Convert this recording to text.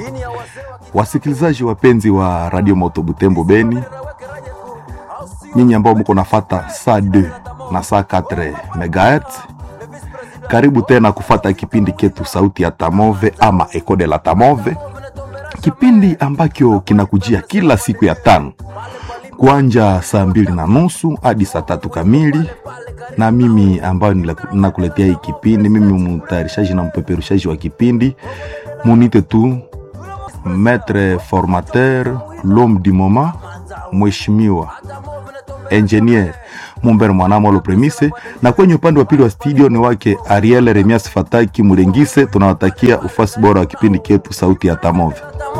Wasikilizaji wapenzi wa Radio Moto Butembo Beni, nyinyi ambao mko nafata saa 2 na saa 4 megahertz, karibu tena kufata kipindi ketu sauti ya Tamove ama Eco de la Tamove, kipindi ambacho kinakujia kila siku ya tano kuanja saa mbili na nusu hadi saa tatu kamili na mimi ambayo nakuletea hii kipindi, mimi mtayarishaji na mpeperushaji wa kipindi, munite tu maître formateur l'homme du moment, mheshimiwa engineer Mumbere Mwanamolo Premise, na kwenye upande wa pili wa studio ni wake Ariel Remias Fataki Mulengise. Tunawatakia ufasi bora wa kipindi ketu sauti ya Tamove.